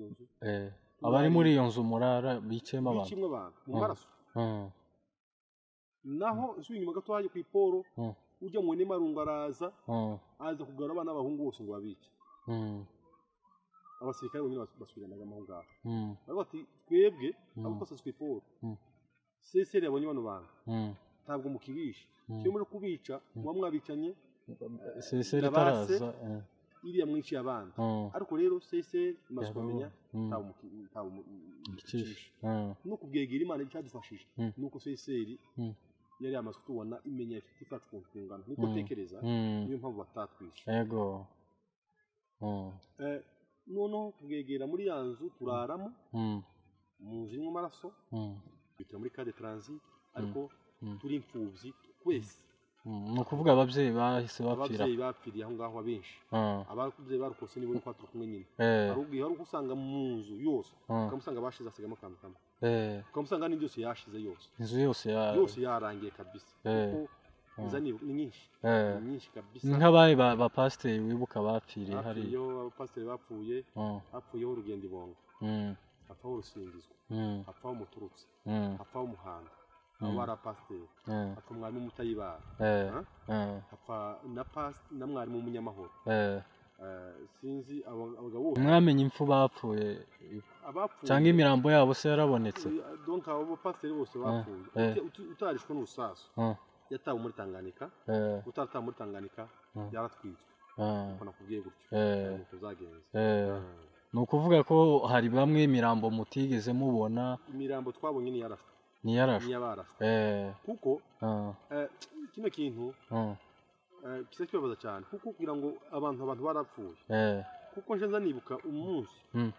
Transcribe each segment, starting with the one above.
nzu Eh, abari muri iyo nzu murara biciyemo abantu bicimwe abantu mu Mm. maraso Mm, naho nsubira inyuma gato hajya ku iporo mm, ujya mu n'imarungu araza mm, aza kugarura abana b'abahungu bose ngo babice mm, abasirikare bonyine bas- basubiranaga aho ngaho mm, bari bati twebwe Mm. abo twasatse ku iporo Mm. seseri yabonye bano bantu mm. ntabwo mukibisha Mm. iyo muri kubica muba mwabicanye seseri Ndabase. itaraza eh, iriya mwinshi y'abandi mm, ariko rero seseri imaze Yabonye. kumenya Mm. ntawe muki- ntawe mu- icisha. Mm, no kubwegera imana icyadufashije Mm. ni uko seseri Mm. yari yamaze kutubona imenya ifite ifasha ukuntu tungana niko Mm. tekereza mm, niyo mpamvu batatwishe yego Mm, Eh, noneho kubwegera muri ya nzu turaramo mm, mu nzu irimo amaraso mm, bitira muri kade transit ariko Mm. turi imfubyi twese mm. ni ukuvuga ababyeyi bahise bapfira ababyeyi bapfiriye aho ngaho abenshi Mm, ababyeyi barokotse nibo uko turi kumwe nyine eh, hari ubwiye hari uko usanga mu nzu yose mm, ukamusanga bashize asigamo akantu kamwe eh, ukamusanga n'indi yose yashize yose inzu yose ya yose yarangiye kabisa Eh. kuko Mm. iza ni ni nyinshi eh, ni nyinshi ni kabisa nk'abaye ba- bapasiteri wibuka bapfiriye hariya hapfuyeho abapasiteri bapfuye Mm, hapfuyeho urugendo ibonga mm, hapfaho urusingizwa mm, hapfaho umuturutse mm, hapfaho umuhanda abo Mm. bari abapasiteri mm, hapfa mwarimu umutayibara eh, Huh? eh, hapfa na pas- na mwarimu w'umunyamahoro eh. Eh, sinzi aba- abagabo bose mwamenye impfu bapfuye abapfuye cyangwa imirambo yabo se yarabonetse Eh, donc abo bapasiteri bose bapfuye eh. Uti- uti- utarishwe n'urusasu Mm, yatawe muri tanganika eh, utaratawe muri tanganika Mm. yaratwitswe ah, uko nakubwiye gutyo eh, Ntabwo tuzagenza eh. Ah. ni ukuvuga ko hari bamwe imirambo mutigeze mubona imirambo twabonye ni yarashwe ntiyarashwe ni yabarashwe eh, kuko ah, eh, kino kintu ah, eh, kisa kibabaza cyane kuko kugira ngo abantu abantu barapfuye eh, kuko nje nza nibuka umunsi Mm.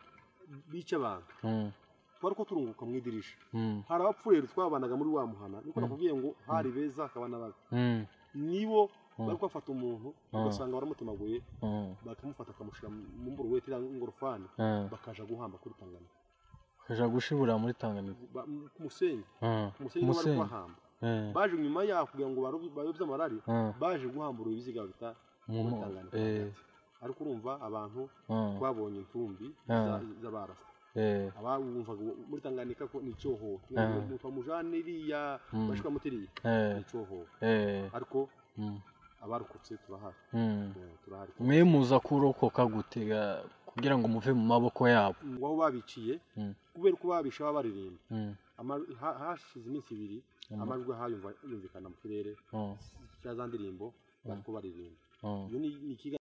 bica abantu mm, twari ko turunguka mu idirisha mm, hari abapfuye rero twabanaga muri wa muhana niko Mm. nakubwiye ngo hari beza hakaba n'ababi mm, nibo Mm. bari kubafata umuntu ugasanga baramutemaguye mm, bakamufata bakamushyira mu mburuweti cyangwa ingorofani eh. bakaja guhamba kuri tanganika kaja gushibura muri tanganika Ba- mu- ku musenyi Ah, ku musenyi niho bari Umusenyi. kubahamba eh, baje nyuma yaho kugira ngo baro- bayobye amarari ah, baje guhambura ibiziga bita mu- muri mu- tanganika eh, hagati. ariko urumva abantu ah, twabonye intumbi Ah. z'abarasa eh, abawumvaga muri tanganika ko ni icyohoho Ah. muva mujane iriya Mm. bashika mutiriya eh, ni icyohoho eh, ariko mm, abarokotse turahari mm. Eh, turahari mwe muza kurokoka gutega kugira ngo muve mu maboko yabo Mm, aho babiciye Mm. kubera ko babishe baba baririmba Mm, Ama- ha- hashize iminsi ibiri Mm. amajwi ahayumva yumvikana mu kirere mm, cya za ndirimbo bari ko baririmba mm. iyo ni ni ikiga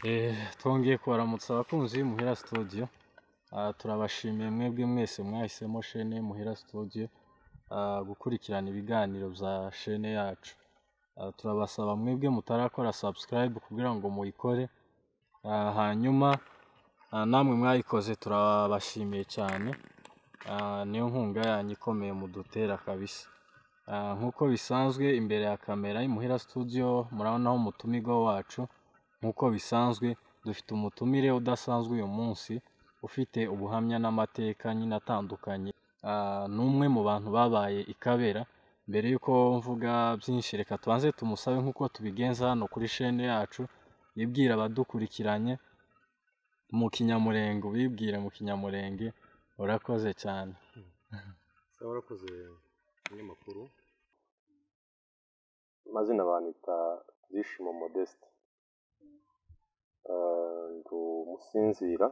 Eh, twongeye kubaramutsa abakunzi muhira studio Ah, turabashimiye mwebwe mwese mwahisemo shene muhira studio ah, gukurikirana ibiganiro bya shene yacu Ah, turabasaba mwebwe mutarakora subscribe kugira ngo muyikore Ah, hanyuma ah, namwe mwayikoze turabashimiye cyane Ah, niyo nkunga yanyu ikomeye mudutera kabisa Ah, nk'uko bisanzwe imbere ya kamera y'imuhira studio murabonaho umutumirwa wacu nk'uko bisanzwe dufite umutumire udasanzwe uyu munsi ufite ubuhamya n'amateka nyine atandukanye Ah, ni umwe mu bantu babaye i kabera mbere y'uko mvuga byinshi reka tubanze tumusabe nk'uko tubigenza hano kuri shene yacu yibwira abadukurikiranye mu kinyamurenge ubibwire mu kinyamurenge urakoze cyane saba warakoze umunyamakuru amazina banita zishimo modeste Eh, ndi umusinzira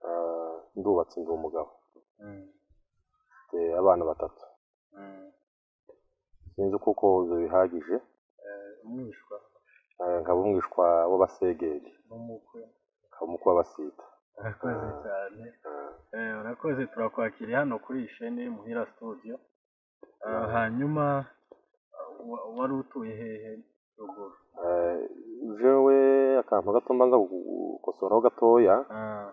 Eh, ndubatse ndi umugabo mfite abana batatu sinzi kuko ibyo bihagije umwishwa Eh, nkaba umwishwa w'abasegeri n'umukwe nkaba umukwe w'abasita urakoze cyane Eh, urakoze turakwakiriye hano kuri iyi shene muhira studio Ah, hanyuma wa- wari utuye hehe ruguru Eh, jewe akantu gato mbanza gukosoraho gatoya Ah,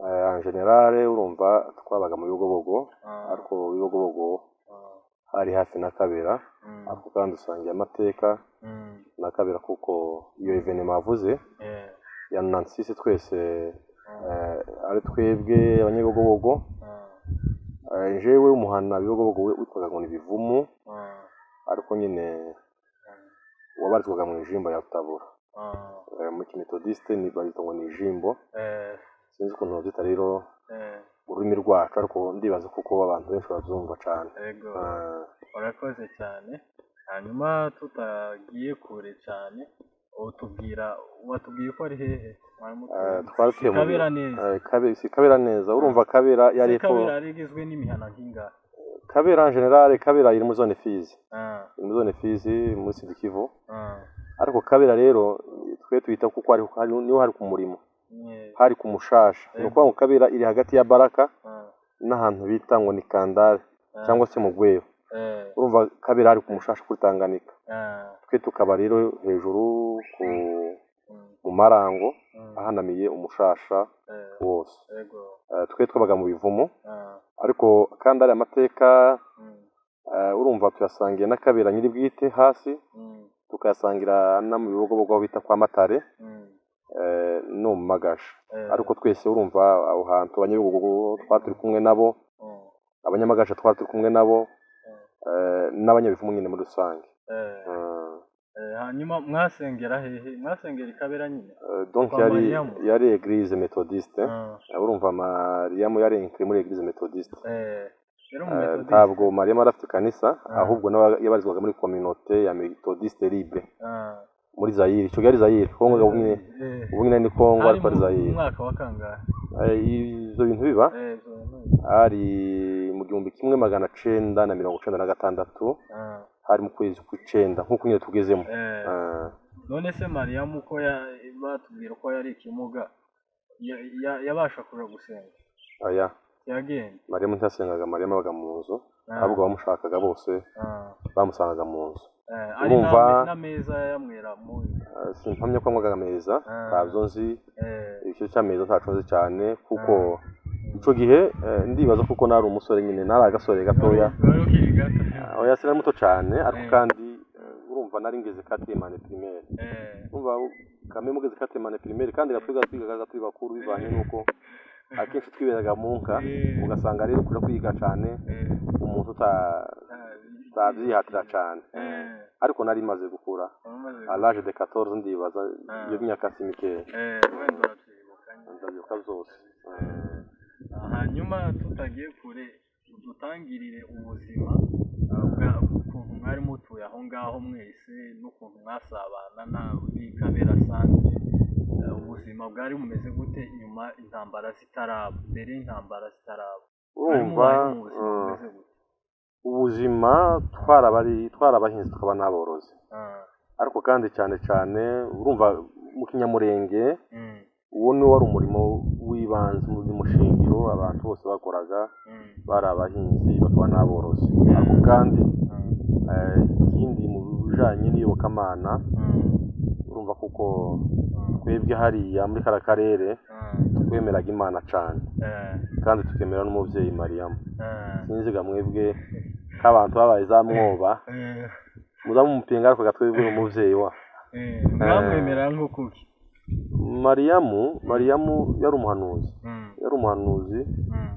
eh, en general urumva twabaga mu bigobogo ah, ariko ibigobogo ah, hari hafi na kabera mm, ariko kandi usangiye amateka mm, na kabera kuko iyo evenema avuze eh, ya nansisi twese ah, eh, ari twebwe abanyabigobogo ah, eh, jewe umuhana bigobogo witwaga ngo ni bivumu ah, ariko nyine wabarizwaga mu ijimbo ya tabura Ah, Eh, mu kimetodisite ni barita ngo ni ijimbo eh, sinzi ukuntu babyita rero eh, mu rurimi rwacu ariko ndibaza kuko abantu benshi babyumva cyane yego Ah, urakoze cyane hanyuma tutagiye kure cyane utubwira watubwiye ko ari hehe mwarimu eh, twari tuye mu kabera neza Eh, Kabe- si kabera neza urumva kabera yari Si epfo kabera rigizwe n'imihana nk'ingahe kabera en general kabera iri muri zone fizi Ah, iri muri zone fizi muri sud kivu ah, ariko kabera rero twe tuyita kuko hari, hari, niho hari ku murimo nye, hari ku mushasha ni ukuvuga ngo kabera iri hagati ya baraka ah, n'ahantu bita ngo ni kandare ah, cyangwa se mu rwego eh, urumva kabera hari ku mushasha kuri tanganika ah, twe tukaba rero hejuru ku mm, mu marango mm, ahanamiye umushasha eh, wose yego, Eh, twe twabaga mu bivumo ah, ariko kandi ari amateka mm, eh, urumva tuyasangiye na kabera nyiri bwite hasi mm, tukayasangira no mu bibogobogo aho bita kwa matare mm, eh, no mu magasha eh, ariko twese urumva aho hantu abanyabigogo twari turi kumwe nabo mm, abanyamagasha twari turi kumwe nabo eh, n'abanyabivumu nyine muri rusange eh, Eh, eh, hanyuma mwasengera hehe mwasengera ikabera nyine eh, donc Kwa yari Mariamu. yari eglise methodiste Ah, Eh, urumva mariyamu yari inkiri muri eglise methodiste eh, yari Eh, umu ntabwo mariyamu yari afite kanisa Ah. ahubwo nawe yabarizwaga muri kominote ya methodiste libre Ah, muri zayire icyo yari zayire kongo ubumwe eh, ubu nyine ni kongo hari ariko ari mu zayire mwaka wa kangahe Eh, ibyo bintu biba Eh, zo- hari mu gihumbi kimwe magana cenda na mirongo cenda na gatandatu ah, hari mu kwezi kw'icenda nk'uko nyine tugezemo eh, Eh, none se mariyamu uko ya- batubwira ko yari ikimuga ya- ya- yabasha kuja gusenga aya yagenze mariyamu ntiyasengaga mariyamu abaga mu nzu Ah, ahubwo abamushakaga bose ah, bamusangaga mu nzu eh, ari urumva- n'ame- n'ameza yamwera mu Eh, simpamya ko anywaga ameza Ah. ntabyo nzi eh, icyo cy'ameza ntaco nzi cyane kuko mm. ico gihe eh, ndibaza kuko nari umusore nyine nari agasore gatoya Wari ukiri gato. oya sinari muto cane ariko Eh. kandi eh, urumva nari ngeze katemane primaire Eh, umva kame mugeze katemane primaire kandi natwiga twigaga turi bakuru bivanye n'uko akenshi twiberaga mu nka Eh. ugasanga rero kuja kwiga cane eh, umuntu uta- ah, utabyihatira cane eh, ariko nari maze gukura wamaze- à l'âge de 14 ndibaza Ah. iyo myaka si mikeya eh, wenda urabyibuka nyine. ndabyibuka zose Eh, hanyuma tutagiye kure udutangirire ubuzima uh, bwa ukuntu mwari mutuye aho ngaho mwese n'ukuntu mwasabana nawe n'ikabera sante Uh, ubuzima bwari bumeze gute nyuma intambara zitaraba mbere y'intambara zitaraba mwari urumva mubayeho mu buzima eh, bumeze gute ubuzima twarabari twarabahinzi tukaba n'aborozi Ah, ariko kandi cyane cyane urumva mu kinyamurenge mm, uwo niwo wari umurimo w'ibanze umurimo shingiro abantu bose bakoraga mm, bari abahinzi bakaba n'aborozi ariko kandi ah, eh, ikindi mu bijanye n'iyobokamana ah, urumva kuko twebwe hariya muri kara karere ah, twemeraga imana cyane eh, kandi tukemera n'umubyeyi mariyamu ah, sinziga mwebwe nk'abantu babaye za mwoba eh, muza mumupinga ariko gatwebwe umubyeyi wa eh, mwamwemera nk'ukuki mariyamu mariyamu yari umuhanuzi Mm, yari umuhanuzi mm.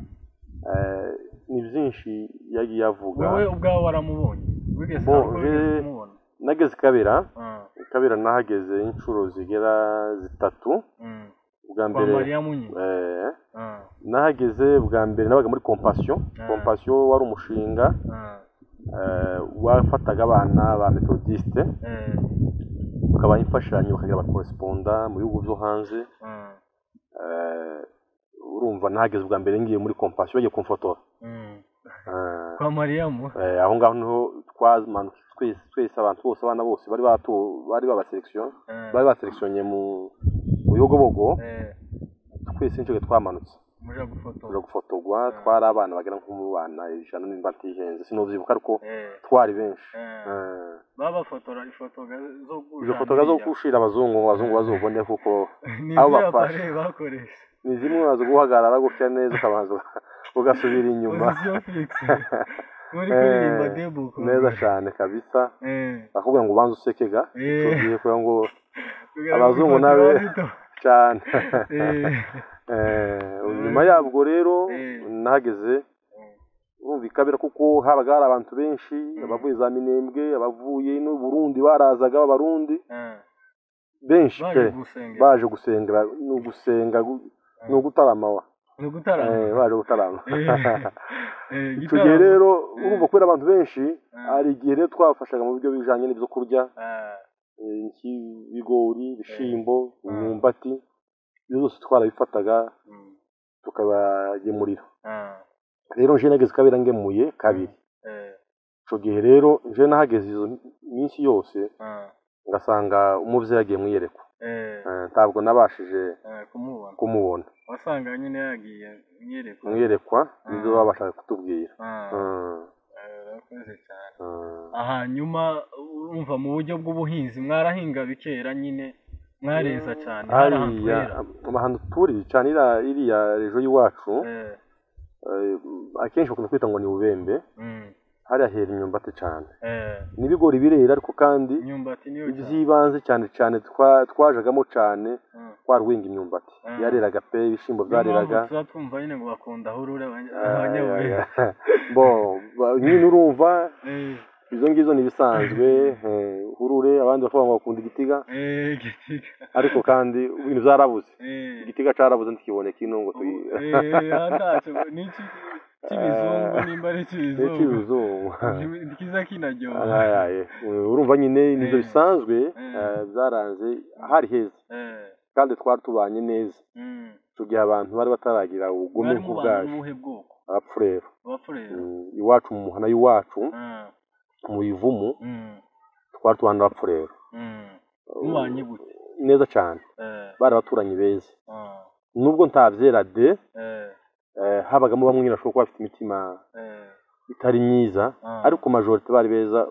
eh, ni byinshi yagiye avuga wowe ubwawe waramubonye wigeze Bo- ntabwo wigeze je- kumubona nageze i kabera Ah, i kabera nahageze inshuro zigera zitatu mm. ubwa kwa mbere mariya munyi eh, Ah, nahageze ubwa mbere nabaga muri kompasiyo Ah. kompasiyo wari umushinga ah, eh, wafataga abana ba metodisite eh, ukabaha imfashanyo bakagira abakoresponda mu bihugu byo hanze ah, Eh, urumva nahageze ubwa mbere ngiye muri kompasiyo bagiye kumfotora mm. Eh, kwa mariya mu eh, aho ngaho niho twamanutse twese twese abantu bose abana bose bari batu bari babaserekisiyo Eh, bari baserekisiyonye mu buyogobogo eh, twese n'icyo gihe twamanutse muja tuje gufotora gufotorwa Mm. twari abana bagera nko mu bana ijana nimba atihenze sinubyibuka ariko Eh, twari benshi eh, Eh, babafotora ifoto ga- zo izo foto zo gushira abazungu ngo abazungu bazubone kuko abo bafashe. nizirapare bakoresha ni zimwe baza guhagarara gutya neza ukabanza uga- ugasubira inyuma pozisiyo fixe muri kuririmba Eh, debuko neza cyane kabisa Eh, bakubwira ngo ubanze usekega Eh. tugiye kugira ngo kugira ngo Abazungu ifoto nabe- bazito. cyane Eh, Eh, nyuma yabwo rero Eh. nahageze urumva ikabera kuko habaga hari abantu benshi Mm. abavuye za minembwe abavuye n'u Burundi barazaga b'abarundi eh, benshi pe baje gusengera baje gusengera ni ugusenga gu- ni ugutarama wa ni ugutarama Eh, baje gutarama Eh, icyo gihe igitaramo, rero Mm. urumva kubera abantu benshi Mm. hari igihe rero twafashaga mu buryo bijanye n'ibyo kurya eh, eh, nk'ibigori ibishyimbo Mm. imyumbati ibyo byose twarabifataga mm, tukabagemurira eh, rero nje nageze kabera ngemuye kabiri eh, icyo gihe rero nje nahageze izo minsi yose eh, ngasanga umubyeyi yagiye mu iyerekwa eh, Eh, ntabwo nabashije eh, kumubona kumubona wasanga nyine yagiye mwiyerekwa mu iyerekwa Mm. nibyo babashaga kutubwira Ah, Mm. eh, urakoze cyane Mm. hanyuma urumva mu buryo bw'ubuhinzi mwarahinga bikera nyine mwareza cyane hari ahantu hariya hera. ahantu turi cyane iriya iriya rejo y'iwacu Eh, eh, akenshi bakunda kwita ngo ni bubembe mm, hariya hera imyumbati cyane eh, n'ibigori birera ariko kandi imyumbati niyo cyane iby'ibanze cyane cyane twa- twajagamo cyane Mm. twarwinga imyumbati Mm. yareraga pe ibishyimbo Niyo byareraga mpamvu tuba twumva nyine ngo bakunda hurure abanyabuye Ah, bo ba- nyine urumva izo ng'izo ni ibisanzwe eh, hurure abandi bakavuga ngo bakunda igitiga gitiga ariko kandi ibintu byarabuze Eh, igitiga cyarabuze ntikiboneka ino ngo ubu- tuyi eh, handashe ngo ni iki cy'ibizungu nimba ari ni icy'ibizungu cy'ibizungu Ni kiza kinaryoha Aye, aye. Eh, urumva nyine nibyo Eh. bisanzwe Eh. eh, byaranze hari heza Eh, kandi twari tubanye neza mm. icyo gihe abantu bari bataragira ubugome mwari mubana nk'ubwacu n'ubuhe bwoko abapfurero abapfurera Mm, iwacu mu muhana y'iwacu Ah, mu bivumu mm, twari tubana n'abapfurero mm. mubanye gute neza cyane Eh, bari abaturanyi beza ah, nubwo ntabyera de eh, eh, habagamo bamwe bashobora kuba bafite imitima eh, itari myiza Ah. ariko majorite bari beza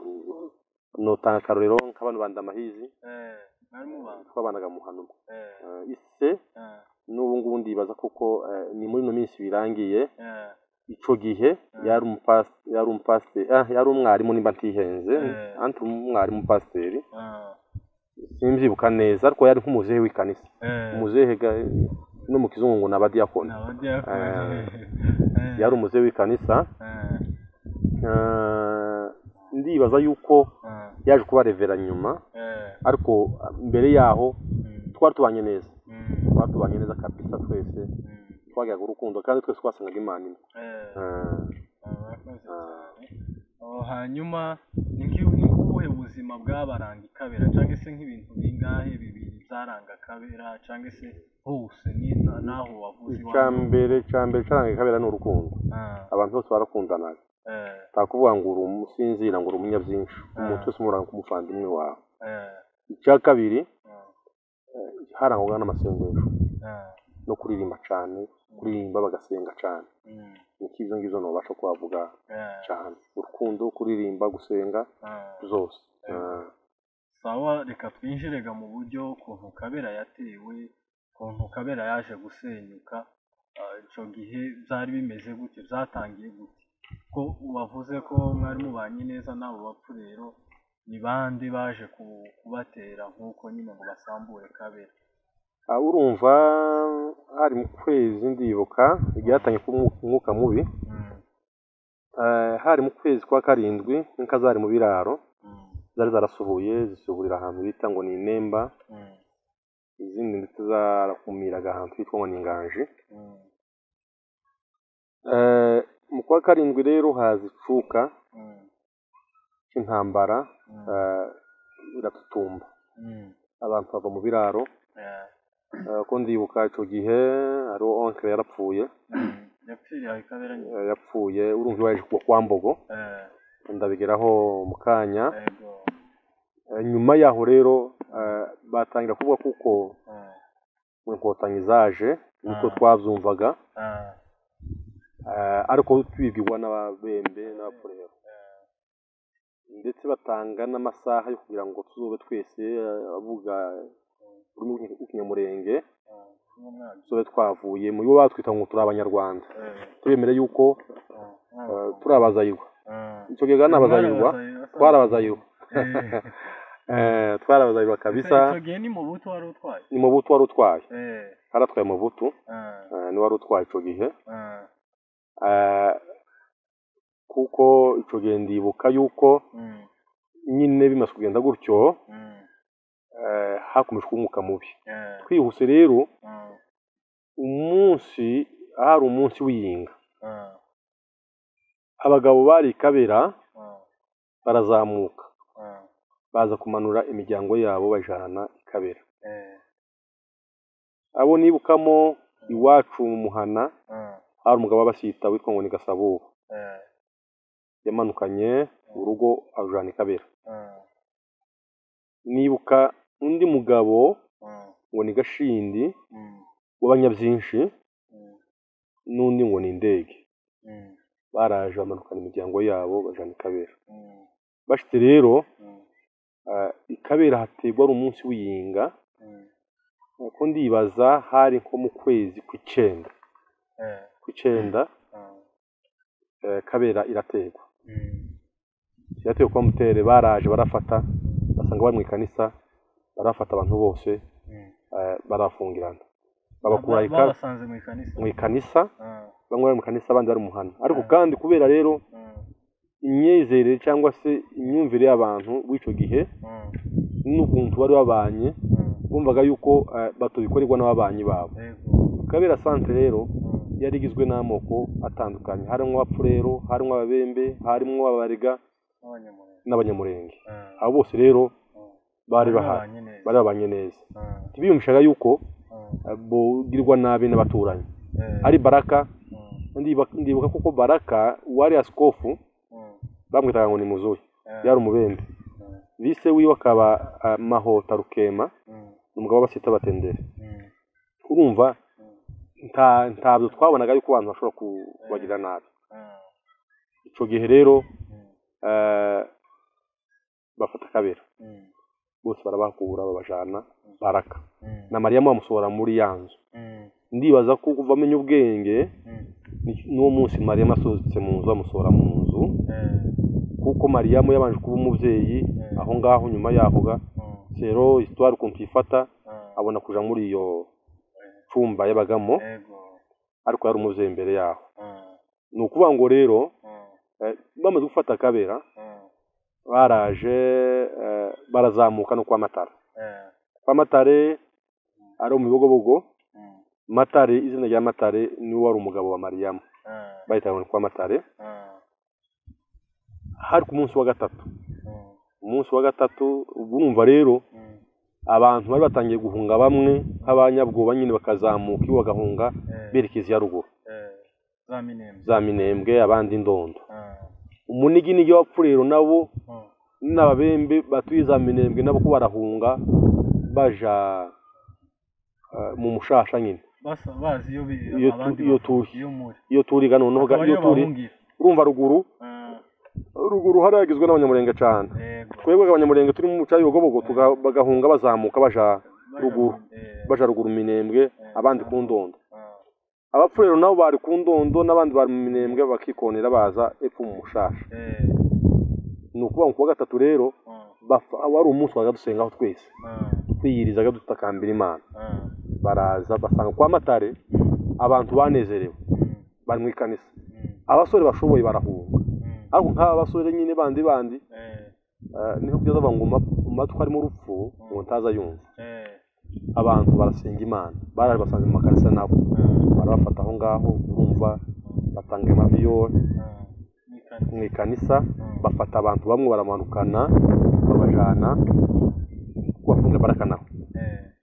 notanga akarorero nk'abantu bandi amahizi eh, mwari mubana twabanaga mu muhana umwe Eh, Eh, ise ah, n'ubu ngubu ndibaza kuko eh, ni muri ino minsi birangiye eh, ico gihe yari umupasi yari umupasi ah, yari umwarimu nimba ntihenze Eh. anti umwarimu pasiteri ah, simbyibuka neza ariko yari nk'umuzehe w'ikanisa eh, umuzehe ga- no mu kizungu ngo n'abadiyakoni ni abadiyakoni. Eh, Eh, yari umuzehe w'ikanisa eh, eh, ndibaza yuko ah, yaje kuba revera nyuma eh, ariko mbere yaho mm, twari tubanye neza mm, twari tubanye neza kabisa twese mm, twagiraga urukundo kandi twese twasangaga imana imwe eh. Eh, Abakoze Ah. cyane. Aho hanyuma ni nk'i- ni nk'ubuhe buzima bwabaranga ikabera cyangwa se nk'ibintu bingahe bibiri byaranga akabera cyangwa se hose ni na- naho wavuze icya iwawe. mbere icya mbere cyaranga kabera ni urukundo Ah, abantu bose barakundanaga eh, nta kuvuga ngo uri umusinzira ngo uri umunyabyinshi umuntu Ah. wese umuranga ku muvandimwe wawe eh, icya kabiri ah, harangwaga n'amasengesho ah, no kuririmba cyane kuririmba bagasenga cyane mm, niki izo ngizo ntubasha kuhavuga eh, cyane urukundo kuririmba gusenga ah. zose Eh. Ah, sawa reka twinjirega mu buryo ukuntu kabera yatewe ukuntu kabera yaje gusenyuka Ah, ico gihe byari bimeze gute byatangiye gute ko wavuze ko mwari mubanye neza n'abo bapfu rero ni bande baje ku- kubatera nk'uko nyine ngo basambure kabera ah, urumva hari mu kwezi ndibuka igihe hatangiye kuba umwuka- umwuka mubi Mm, eh, hari mu kwezi kwa karindwi inka zari mu biraro mm, zari zarasuhuye zisuhurira ahantu bita ngo ni inemba mm, izindi ndetse zarakumiraga ahantu hitwa ngo ni inganji mm, Eh, mu kwa karindwi rero haza icuka mm, cy'intambara mm, eh, iratutumba mm, abantu bava mu biraro eh, Eh, ko ndibuka icyo gihe ari onkere yarapfuye mm, yapfiriye aho kabera nyine Eh, yapfuye urumva iyo waje kugwa kwa mbogo Eh, ndabigeraho mu kanya yego, Eh, nyuma yaho rero eh, batangira kuvuga kuko ah, ngo inkotanyi zaje niko Ah. twabyumvaga ah, Eh, ariko twibwirwa n'ababembe n'abapfurero eh, ndetse batanga n'amasaha yo kugira ngo tuzobe twese eh, avuga ururimi rw'ikinyamurenge ah, n'umwanzi, tuzobe twavuye mu bo batwita ngo turi abanyarwanda eh, tubemere yuko ah, eh, n'umwanzi. turi abazayirwa Ah. icyo gihe kandi abazayirwa twarabazayirwa Eh, Eh, twarabazayirwa kabisa icyo gihe ni mu buto wari utwaye ni mubutu wari utwaye Eh, haratwaye mubutu ah, eh, ni wari utwaye icyo gihe ah, Eh, kuko icyo gihe ndibuka yuko mm, nyine bimaze kugenda gutyo mm, eh, hakomeje kuba umwuka mubi yeah, twihuse rero mm, umunsi hari umunsi w'iyinga mm, abagabo bari i kabera mm, barazamuka mm, baza kumanura imiryango yabo bajana i kabera eh, abo nibukamo iwacu mu muhana mm, hari umugabo w'abasita witwa ngo ni gasabuba eh, yamanukanye urugo arujana i kabera mm, nibuka undi mugabo mm, ngo ni gashindi mm, w'abanyabyinshi mm, n'undi ngo ni indege mm, baraje bamanukana imiryango yabo bajana i kabera mm, bashite rero mm, ah, i kabera hategwa ari umunsi w'iyinga mm, uko ndibaza hari nko mu kwezi kw'icyenda eh, kw'icyenda mm, eh, kabera irategwa mm, irategwa kwa mutere baraje barafata basanga bari mu ikanisa barafata abantu bose mm. eh, barafungirana babakura Ba- ika- babasanze mu ikanisa mu ikanisa Mm, bamwe bari mu kanisa abandi bari mu muhanda ariko Ah. kandi kubera rero mm, imyizerere cyangwa se imyumvire y'abantu w'icyo gihe mm, n'ukuntu bari babanye mm, bumvaga yuko eh, batobikorerwa n'ababanyi babo yego, kabera santire rero mm, yari igizwe n'amoko atandukanye harimo abapfurero harimo ababembe harimo abarega n'abanyamurenge. n'abanyamurenge Mm, abo bose rero mm. bari bahari babanye neza. bari babanye neza Mm, ntibiyumvishaga yuko mm, eh, bogirwa nabi n'abaturanyi eh, ari baraka mm, ndiba- ndibuka kuko baraka uwari asikofu mm, bamwitaga ngo ni muzuye eh, yari umubembe mm, bise wiwe akaba eh, mahota rukema mm, ni umugabo w'abasita batendere mm, urumva mm, nta ntabyo twabonaga yuko abantu bashobora kubagirira nabi mm, icyo gihe rero mm, eh, bafata kabera mm, bose barabahakura babajana baraka mm, na mariyamu bamusohora muri ya nzu mm, ndibaza ko kuva amenya ubwenge mm, ni- n'uwo munsi mariyamu asohotse mu nzu bamusohora mu nzu eh, kuko mariyamu yabanje kuba umubyeyi Mm. aho ngaho nyuma yaho ga mm, rero isitwari ukuntu tuyifata mm, abona kuja muri iyo cumba yabagamo yego, ariko yari umubyeyi imbere yaho mm, ni ukuvuga ngo rero mm, eh, bamaze gufata akabera mm, baraje eh, barazamuka no kwa matare eh, kwa matare ari mu bibogobogo mm, matare izina rya matare niwe wari umugabo wa mariyamu mm, bahitaga ngo ni kwa matare mm, hari ku munsi wa gatatu mm, umunsi wa gatatu ubwo urumva rero mm, abantu bari batangiye guhunga bamwe nk'abanyabwoba nyine bakazamuka iwe bagahunga eh, berekeza iya ruguru eh, za minembwe. za minembwe abandi indondo Mm, umunigi n'igi w'abapfurero nabo mm, n'ababembe batuye za minembwe nabo ko barahunga baja eh, mu mushasha nyine basa- bazi iyo bi- Iyo tu- abandi iyo bavuga, tuhi. iyo muri. iyo turiga noneho ga- Akaba iyo ariyo turi bahungira. urumva ruguru Mm, ruguru hariya yagizwe n'abanyamurenge cyane yego, twebwe abanyamurenge turi mu muca y'ubugobogo tuga- bagahunga bazamuka baja ruguru eh, baja ruguru mu minembwe abandi ku ndondo mm, abapfurero nabo bari ku ndondo n'abandi bari mu minembwe bakikonera baza epfo mu mushasha eh, ni ukuvuga ngo kuwa gatatu rero mm, bafa- wari umunsi waga dusengaho twese mm, twiyirizaga dutakambira imana mm, baraza basanga kwa matare abantu banezerewe mm, bari mu ikanisa mm, abasore bashoboye barahunga mm, ariko nk'aba basore nyine bandi bandi eh, eh, niho kugeza bavuga ngo "Ma- mu matwi harimo urupfu ngo ntaza yumva eh, abantu barasenga imana baraje basanze mu makanisa nabo mm, barabafata aho ngaho urumva batanga amaviyori mm, ni kane. mu ikanisa Mm. bafata abantu bamwe baramanukana babajana kubafungira barakanaho Eh,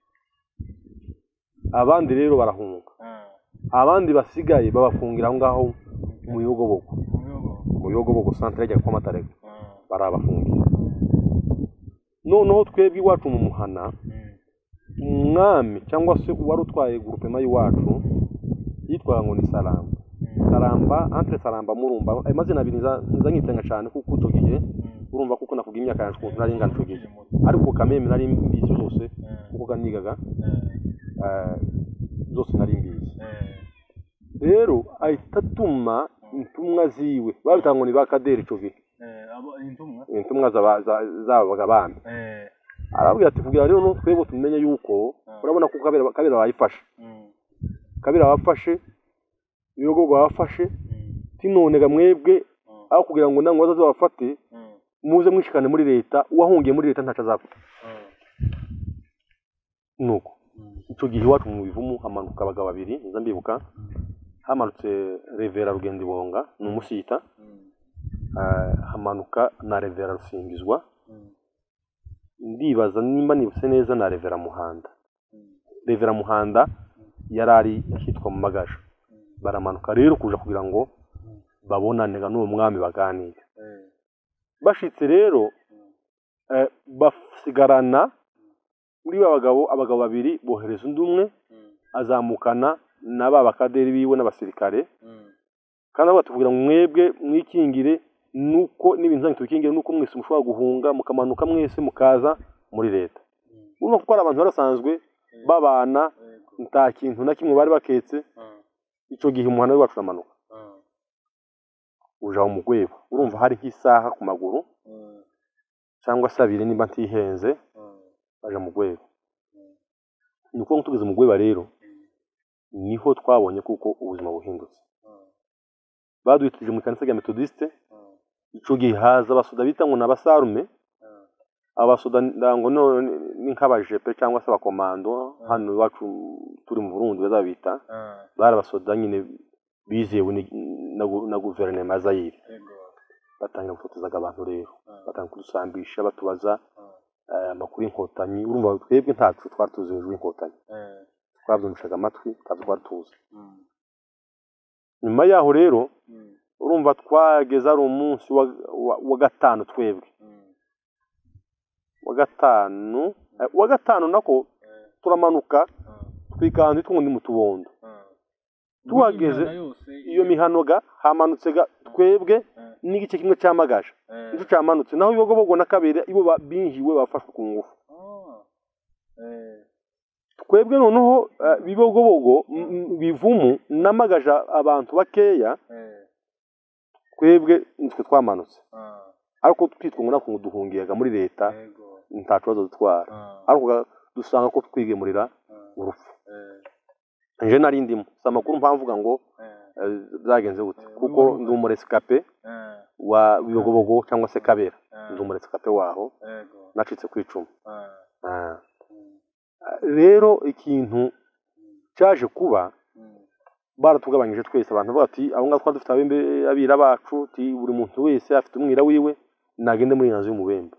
abandi rero barahunga mm, abandi basigaye babafungira aho ngaho mu bihogobogo mu bihugu. mu bihogobogo santire ajya kwa matarega Mm, barabafungira noneho twebwe iwacu mu muhana mm, umwami cyangwa se uwari utwaye gurupema y'iwacu yitwaga ngo ni saramba mm, saramba antre saramba murumba ayo mazina abiri niza- niza nyitiranya cyane kuko icyo gihe mm. urumva kuko nakuga imyaka yanjye ukuntu nari ingana icyo gihe Mm, ariko kameme nari mbizi zose eh, kuko nigaga eh, eh, zose nari mbizi eh, rero ahita atuma intumwa ziwe babitaga ngo ni ba kaderi icyo gihe eh, abo- intumwa. intumwa zaba- za- zabaga bami Eh, arababwira ati kugira rero no twebwe tumenye yuko urabona ko kabera kabera bayifashe mm, kabera bafashe ibigo bafashe mm, tinonega mwebwe mm, aho kugira ngo nta ngwate zabafate muze mwishikane muri leta uwahungiye muri leta ntaco azapfa nuko icyo gihe iwacu mu bivumu hamanuka abagabo babiri nza mbibuka hamanutse revera rugendibonga ni umusita ah, hamanuka na revera rusingizwa ndibaza nimba nibutse neza na revera muhanda revera muhanda yari ari ahitwa mu magasha baramanuka rero kuja kugira ngo babonanira n'uwo mwami baganire bashitse rero eh, basigarana muri ba bagabo abagabo babiri bohereza undi umwe azamukana na ba bakaderi biwe n'abasirikare kandi avuga ati kugira ngo mwebwe mwikingire nuko n'ibintu zanyu tubikingire nuko mwese mushobora guhunga mukamanuka mwese mukaza muri leta urumva kuko ari abantu bari basanzwe babana nta kintu na kimwe bari baketse icyo gihe umuhanda wacu uramanuka uja mu rwego urumva hari nk'isaha ku maguru cyangwa se abiri niba ntihenze baje mu rwego ni ukuvuga ngo tugeze mu rwego rero niho twabonye kuko ubuzima buhindutse baduhitije mu kanisa rya metodisite icyo gihe haza abasoda bita ngo ni abasarume abasoda ngo none ni nk'abajepe cyangwa se abakomando hano iwacu turi mu burundi bazabita bari abasoda nyine bizewe ni- na gu- na guverinoma ya zayire batangira gufotozaga abantu rero batangira kudusambisha batubaza eh, amakuru y'inkotanyi urumva twebwe ntacu twari tuzi hejuru y'inkotanyi twabyumvishaga amatwi ntabwo twari tuzi nyuma yaho rero urumva twageze ari umunsi wa- wa- wa gatanu twebwe wa gatanu eh, wa gatanu nako turamanuka twikanze twundi mu tubondo Tuhageze, iyo mihano ga hamanutse ga twebwe n'igice kimwe cyamagasha nicyo cyamanutse naho ibibogobogo na kabiri ibo ba- binjiwe bafashwe ku ngufu twebwe noneho eh, bibogobogo m- m- bivumu n'amagaja abantu bakeya twebwe nitwe twamanutse ariko twitwa ngo nako duhungiyaga muri leta nta kibazo dutwara ariko ga- dusanga ko twigemurira urupfu nje nari ndimo si amakuru mvuga ngo eh, byagenze gute Eh, kuko urumva. ndi umuresikape wa bibogobogo cyangwa se kabera ndi umuresikape waho nacitse ku icumu Ah. rero ikintu cyaje kuba baratugabanyije twese abantu bavuga ati aho ngaho twari dufite abembe abira bacu ati buri muntu wese afite umwira wiwe nagende muri nzu y'umubembe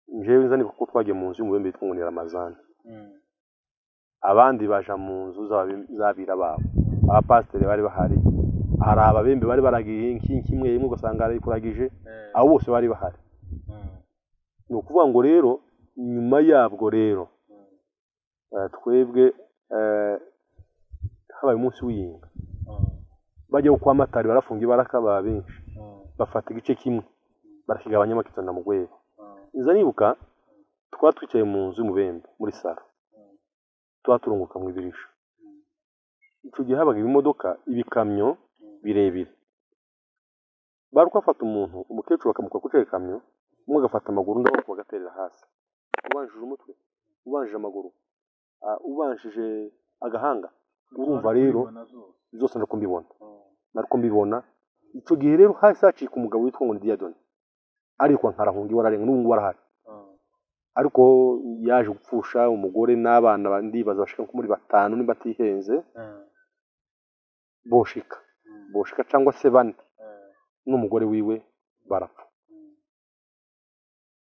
njyewe nzanibuka ko twagiye mu nzu y'umubembe yitwa ngo ni ramazani abandi baja mu nzu z'ababe- z'abira babo abapasiteri bari bahari hari ababembe bari baragiye nk'i- nk'imwe imwe ugasanga yarayikuragije abo bose bari bahari ni ukuvuga ngo rero nyuma yabwo rero eh, twebwe eh, habaye umunsi w'iyinga bajya kwa matari barafunga ibaraka baba benshi bafata igice kimwe barakigabanyamo kitana mu rwego iza nibuka twari twicaye mu nzu y'umubembe muri saro tuba turunguka mu ibirisho icyo gihe habaga ibimodoka ibikamyo birebire bari kwafata umuntu umukecuru bakamukura kuri icyo gikamyo umwe agafata amaguru undi amaboko bagaterera hasi ubanjije umutwe ubanjije amaguru ah, ubanjije agahanga urumva rero zose nari kumbibona nari kumbibona icyo gihe rero hasi hacika umugabo witwa ngo ni diyadoni ariko nkarahunga iwe ararenga n'ubu ngubu arahari ariko yaje gupfusha umugore n'abana ba- ndibaza bashika nko muri batanu niba atihenze boshika boshika cyangwa se bane n'umugore wiwe barapfa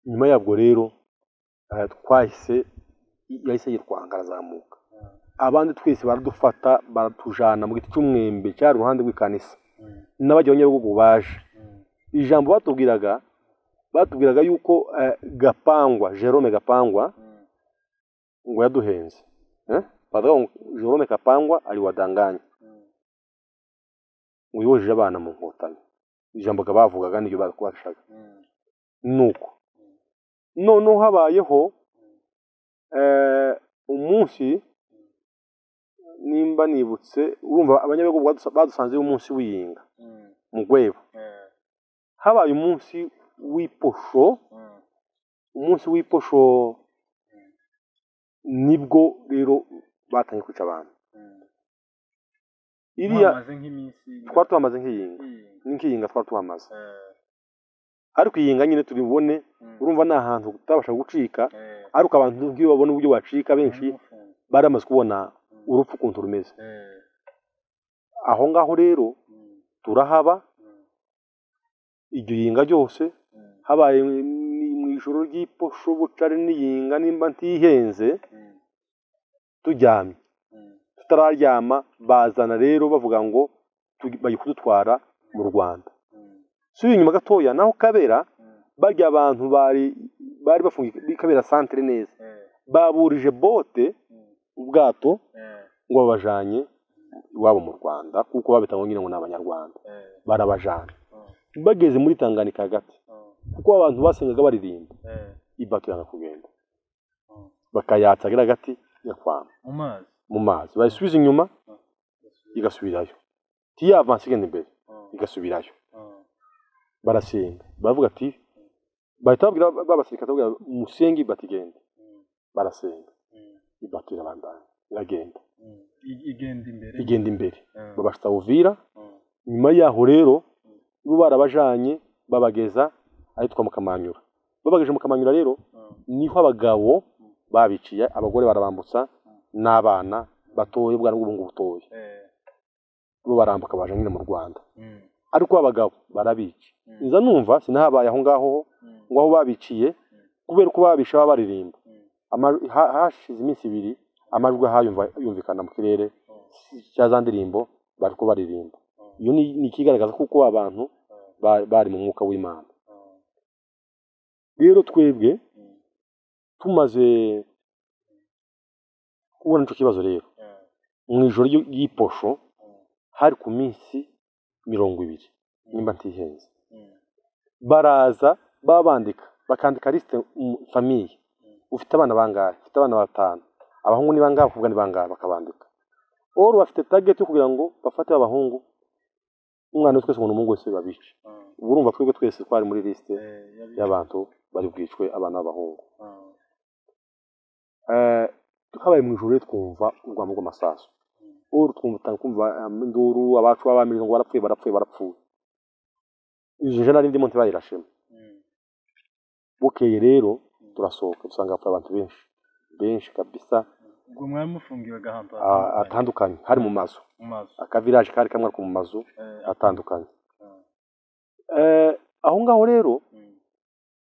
nyuma yabwo rero eh, twahise yahise yitwa angara azamuka abandi twese baradufata baratujana mu giti cy'umwembe cyari uruhande rw'ikanisa n'abagiye abanyabugugu baje ijambo batubwiraga batubwiraga yuko eh, gapangwa jerome gapangwa ngo yaduhenze Eh? baravuga ngo jerome gapangwa ari wadanganya ngo yojeje abana mu nkotanyi ijambo ga bavugaga n'iryo bakubashaga nuko noneho habayeho eh, umunsi nimba nibutse urumva abanyabihugu badus- badusanze umunsi w'iyinga mu rwego habaye umunsi w'iposho umunsi w'iposho nibwo rero batangiye kwica abantu iriya amaze nk'iminsi twari tuhamaze nk'iyinga iyi nk'iyinga twari tuhamaze ariko iyinga nyine turi bubone urumva ni ahantu utabasha gucika ariko abantu nk'iyo babona uburyo bacika benshi bari bamaze kubona urupfu ukuntu rumeze aho ngaho rero turahaba iryo yinga ryose habaye mu- mu ijoro ry'iposho bucari n'iyinga nimba ntihenze turyamye tutararyama bazana rero bavuga ngo tu- bagiye kudutwara mu rwanda si inyuma gatoya naho kabera barya abantu bari bari bafungiye kuri kabera santire neza baburije bote ubwato ngo babajanye iwabo mu rwanda kuko babita ngo nyine ngo ni abanyarwanda barabajana bageze muri tanganika hagati kuko abantu basengaga baririmba ibato yanga kugenda bakayatsa agera hagati yakwama mu mazi mu mazi bayisubiza inyuma igasubirayo tiyavanse igenda imbere igasubirayo barasenga baravuga ati bahita babwira babasirikare babwira musenge ibato igenda barasenga ibato irabandanya iragenda I- igenda imbere igenda imbere Eh, babashyitsa uvira eh, nyuma yaho rero bo barabajanye babageza ahitwa mu kamanyura babageje mu kamanyura rero eh. niho abagabo babiciye abagore barabambutsa n'abana batoye bwana bw'ubungu butoye Eh, bo barambuka baje nyine mu rwanda mm, ariko abagabo barabica mm, nza numva sinahabaye aho ngaho mm, ngo aho babiciye kubera uko babisha baba baririmba mm. Amajwi- ha- hashize iminsi ibiri amajwi ahayumva yumvikana mu kirere Oh, cya za ndirimbo bari ko baririmba oh, iyo ni ni ikigaragaza kuko abantu oh, ba- bari mu mwuka w'imana oh, rero twebwe mm, tumaze kubona icyo kibazo rero eh, mu ijoro ry'i- ry'iposho oh, hari ku minsi mirongo ibiri nimba ntihenze mm, baraza baba bandika bakandika lisite mu- famiye ufite abana bangahe ufite abana batanu abahungu ni bangahe abakobwa ni bangahe bakabandika oru bafite tageti yo kugira ngo bafate abahungu umwana we twese umuntu umuhungu wese babice oh, Ubwo urumva twebwe twese twari muri lisite eh, yabi- y'abantu bari bwicwe abana b'abahungu oh, Eh, habaye mu ijoro rero twumva urwamo rw'amasasu oru twumva utanga kumva um, induru abacu b'abamiriza ngo barapfuye barapfuye barapfuye izo jana n'indi monte bayirashemo mm, bukeye rero turasohoka dusanga hapfuye abantu benshi benshi kabisa ubwo mwari mufungiwe agahantu ah, hatandukanye, atandukanye hari mu mazu mu mazi akavirage kari kamwe ariko mu mazu Eh, atandukanye ah, Eh, aho ngaho rero mm,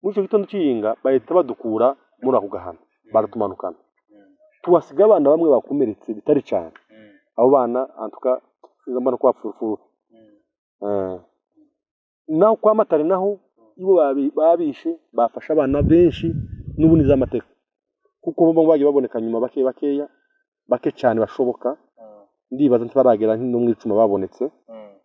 muri icyo gitondo cy'iyinga bahita badukura muri ako gahano baratumanukana mm, tuhasiga abana bamwe bakomeretse bitari cyane mm, abo bana antuka mbona ko bapfurufuru mm, Eh. naho kwa matare naho ibo babi- babishe bafashe abana benshi n'ubundi z'amateka kuko bo ngo bagiye baboneka nyuma bake bakeya bake cyane bashoboka ah, ndibaza ntibaragera no mu icuma babonetse ah,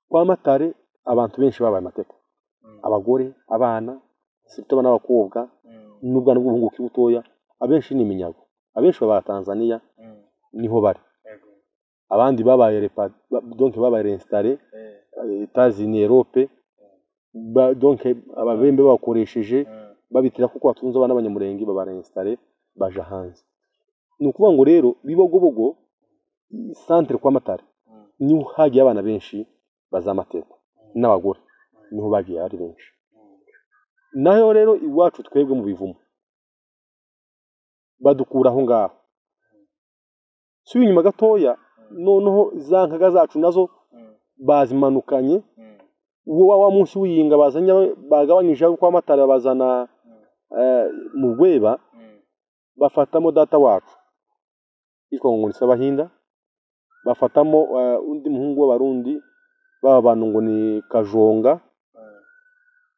kwa matare abantu benshi babaye amateka mm, abagore abana sibito abana b'abakobwa mm, n'ubwana bw'ubuhungu bukiri butoya abenshi ni iminyago abenshi baba tanzania mm, niho bari yego, abandi babaye repa ba- donc babaye rensitare eh, etazini erope ba, donc ababembe bakoresheje ah, babitira kuko batunze abana b'abanyamurenge babarensitare baja hanze ni ukuvuga ngo rero bibogobogo centre kwa matare mm, niho hagiye abana benshi bazamateka n'abagore mm, niho bagiye ari benshi mm, naho rero iwacu twebwe mu bivumo badukura aho ngaho si inyuma gatoya noneho za nkaga zacu nazo mm, bazimanukanye mm, uwo wa- wa munsi w'iyinga bazanye bagabanyije aho kwa matara bazana eh, mu rweba mm, bafatamo data wacu yitwa ngo ni abahinda bafatamo eh, undi muhungu w'abarundi baba bantu ngo ni kajonga ah,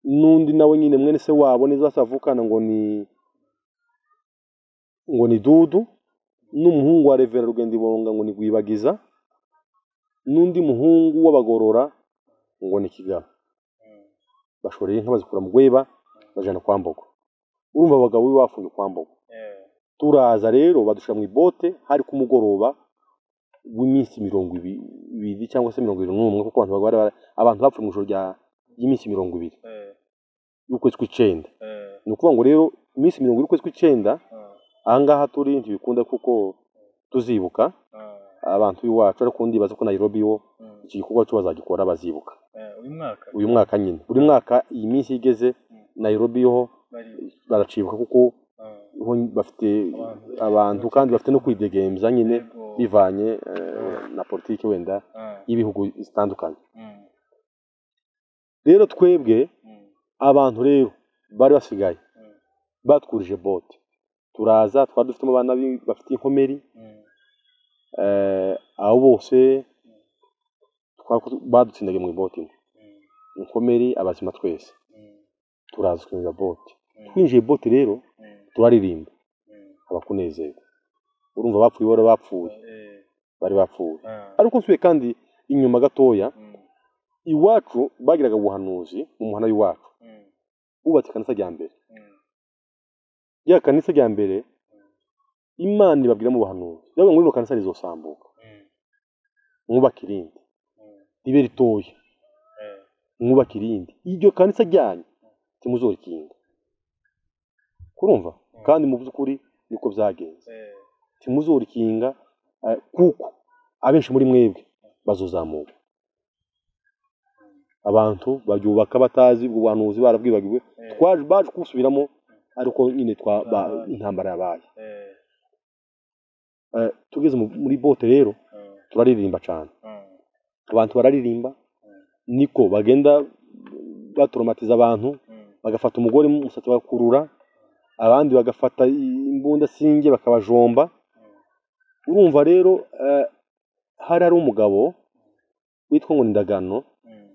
n'undi nawe nyine mwene se wabo neza savukana ngo ni ngo ni dudu n'umuhungu wa revera rugendibonga ngo ni gwibagiza n'undi muhungu w'abagorora ngo ni kigabo mm, bashoreye inka bazikura mu rweba bajana kwa mbogo urumva abagabo be bafunze kwa mbogo eh, turaza rero badushyira mu ibote hari ku mugoroba w'iminsi mirongo ibi- ibiri cyangwa se mirongo irindwi n'umwe kuko abantu bari bara- abantu bapfuye mu ijoro rya- ry'iminsi mirongo ibiri eh, y'ukwezi kw'icyenda eh, ni ukuvuga ngo rero iminsi mirongo iri y'ukwezi kw'icyenda ah, aha ngaha turi ntibikunda kuko tuzibuka ah, abantu b'iwacu ariko undi bibaza ko Nairobi wo iki gikorwa cyo bazagikora bazibuka uyu mwaka uyu mwaka nyine buri mwaka iyi minsi igeze Nairobi ho bari baracibuka kuko eh, ho bafite Abantu. abantu kandi bafite no kwidegemza nyine yego, bivanye eh, na politiki wenda eh, y'ibihugu zitandukanye mm, rero twebwe mm, abantu rero bari basigaye Mm. batwurije bote turaza twari dufitemo abana b'i- bafite inkomeri mm, eh, abo bose twako- badutsindagiye mu bote imwe mm, inkomeri abazima twese mm, turaza twinjira bote mm, twinjiye bote rero mm, turaririmba mm, abakunezerwa urumva abapfuye bari bapfuye eh, bari bapfuye ah, ariko nsubiye kandi inyuma gatoya mm, iwacu bagiraga ubuhanuzi mu muhanda w'iwacu mm, bubatse ikanisa rya mbere mm, rya kanisa rya mbere imana ibabwira mu buhanuzi yavuga ngo rino kanisa rizosambuka mm, mwubake irindi mm, ribe ritoya eh, mwubake irindi iryo kanisa ryanyu timuzorikinga kurumva kandi mu by'ukuri niko byagenze eh, timuzorikinga eh, kuko abenshi muri mwebwe bazozamuka abantu baryubaka batazi ubwo buhanuzi barabwibagiwe eh, twaje baje kuwusubiramo ariko nyine twa ba- intambara yabaye eh, Eh, tugeze mu- muri bote rero mm, turaririmba cyane mm, abantu bararirimba niko bagenda batoromatiza abantu mm, bagafata umugore mu musatsi bagakurura abandi bagafata imbunda singe bakabajomba urumva rero eh, hari hari umugabo witwa ngo ni ndagano mm,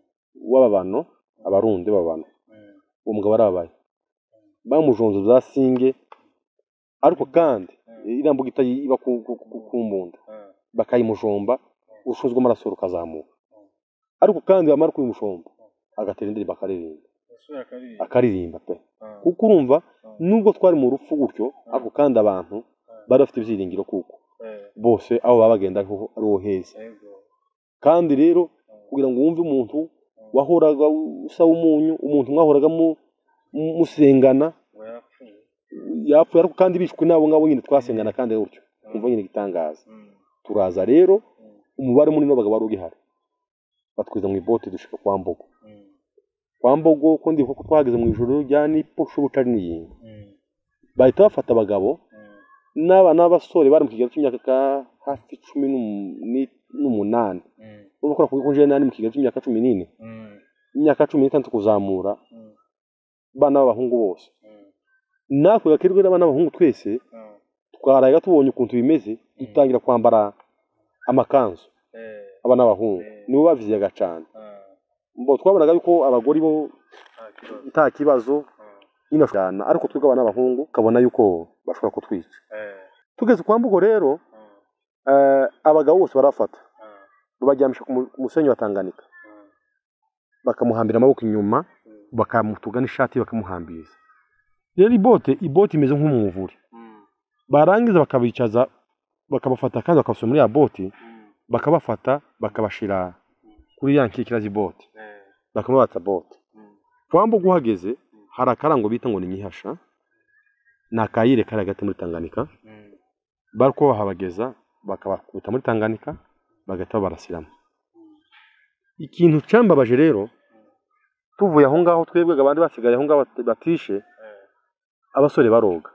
w'ababano abarundi b'ababano mm, uwo mugabo arabaye bamujonze za singe ariko kandi iriya mbugita iba ku, ku, ku, ku mbunda ah, bakayimujomba urushu rw'amaraso rukazamuka ariko kandi bamara kuyimushomba agatera indirimbo akaririmba isura kabiri akaririmba pe ah, kuko urumva ah, nubwo twari mu rupfu gutyo ariko kandi abantu bari bafite ibyiringiro kuko eh, bose aho baba bagenda ariho ariho heza yego, kandi rero ah, kugira ngo wumve umuntu wahoraga usaba umunyu umuntu mwahoraga mu- mu- musengana ngo yapfuye yapfuye ariko kandi bishwe n'abo ngabo nyine twasengana kandi gutyo umva nyine igitangaza mm, turaza rero mm, umubare munini w'abagabo wari ugihari batwiza mu ibote dushika kwa mbogo mm, kwa mbogo ko ndibuka ko twahageze mu ijoro rya nipo shobuca n'iyinga mm, bahita bafata abagabo mm, n'abana b'abasore bari mu kigero cy'imyaka ka hafi cumi n'um- ni- n'umunani mm, urumva ko nakubwiye ko jewe nari mu kigero cy'imyaka cumi n'ine mm, imyaka cumi n'itandatu kuzamura mm, abana b'abahungu bose mm, natwe gakirirwa n'abana b'abahungu twese ah, twaraga tubonye ukuntu bimeze dutangira kwambara amakanzu eh, abana b'abahungu nibo baviziyaga cyane ah, mbo twabonaga yuko abagore bo nta kibazo, nta kibazo ah, nyine bashwana ariko twebwe abana b'abahungu ukabona yuko bashobora kutwica eh, tugeze kwa mbugo rero ah, eh, abagabo bose barafata ah, babaryamisha ku mu- ku musenyi wa Tanganyika ah, bakamuhambira amaboko inyuma mm, bakamutuga n'ishati bakamuhambiriza rero ibote ibote imeze nk'umuvure mm, barangiza bakabicaza bakabafata kandi bakabasura muri ya bote mm, bakabafata bakabashira kuri ya nkikira z'ibote eh, bakamubatsa bote mm, wambuga uhageze hari akarango bita ngo ni nyihasha ni akayire kari hagati muri Tanganyika mm, bari kuba bahabageza bakabakubita muri Tanganyika bagahita barasiramo ikintu cyambabaje rero tuvuye aho ngaho twebwe abandi basigaye aho ngaho bat- batishe eh, abasore baroga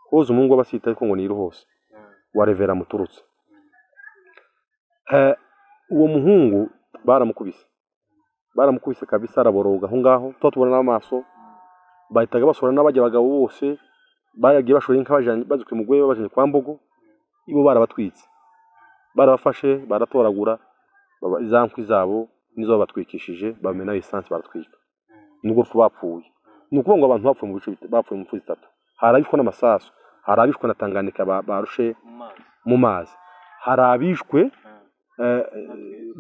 hoza umuhungu w'abasita ariko ngo niru hose mm, wa revera muturutse Eh, uwo muhungu baramukubise baramukubise kabisa araboroga aho ngaho tuba tubona n'amaso bahitaga basura n'abajya abagabo bose baragiye bashora inka bajanye- bazikuye umugore babajanye kwa mbogo ibo barabatwitse barabafashe baratoragura baba- za nkwi zabo nizo babatwikishije bamena esanse baratwika nubwo urupfu bapfuye ni ukuvuga ngo abantu bapfuye mu bice bita- bapfuye mu mpfu zitatu hari abishwe n'amasasu hari abishwe na tanganyika ba- barushe mu mazi, mu mazi hari abishwe ah, eh,